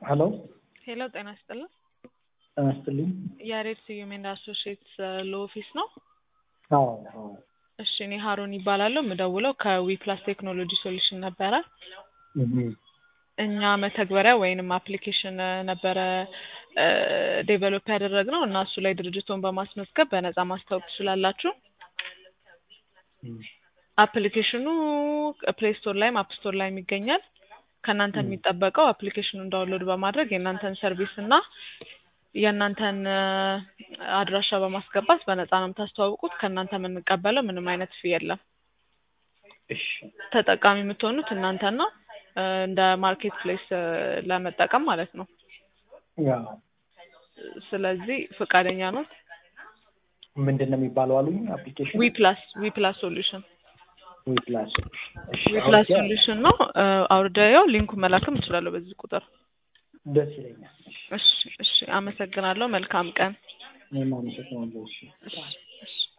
ሄሎ ሄሎ ጤና ይስጥልን። ጤና ይስጥልኝ። ያሬድ ስዩም ኤንድ አሶሺዬትስ ሎ ኦፊስ ነው? አዎ አዎ እሺ እኔ ሀሩን ይባላለሁ። የምደውለው ከዊፕላስ ቴክኖሎጂ ሶሉሽን ነበረ። እህ እኛ መተግበሪያ ወይንም አፕሊኬሽን ነበረ ዴቨሎፕ ያደረግነው እና እሱ ላይ ድርጅቶን በማስመዝገብ በነፃ ማስታወቅ ትችላላችሁ። አፕሊኬሽኑ ፕሌይ ስቶር ላይም አፕ ስቶር ላይም ይገኛል። ከእናንተ የሚጠበቀው አፕሊኬሽኑን ዳውንሎድ በማድረግ የእናንተን ሰርቪስ እና የእናንተን አድራሻ በማስገባት በነፃ ነው የምታስተዋውቁት። ከእናንተ የምንቀበለው ምንም አይነት ፊ የለም። እሺ ተጠቃሚ የምትሆኑት እናንተና እንደ ማርኬት ፕሌስ ለመጠቀም ማለት ነው። ያ ስለዚህ ፈቃደኛ ነው? ምንድን ነው የሚባለው አሉኝ? አፕሊኬሽን ዊ ፕላስ ዊ ፕላስ ሶሉሽን ዊ ፕላስ እሺ ዊ ፕላስ አውርጄ ሶሉሽን ነው። አውርደው ሊንኩን መላክም እችላለሁ በዚህ ቁጥር። ደስ ይለኛል። እሺ እሺ እሺ፣ አመሰግናለሁ። መልካም ቀን። እኔም አመሰግናለሁ። እሺ እሺ እሺ።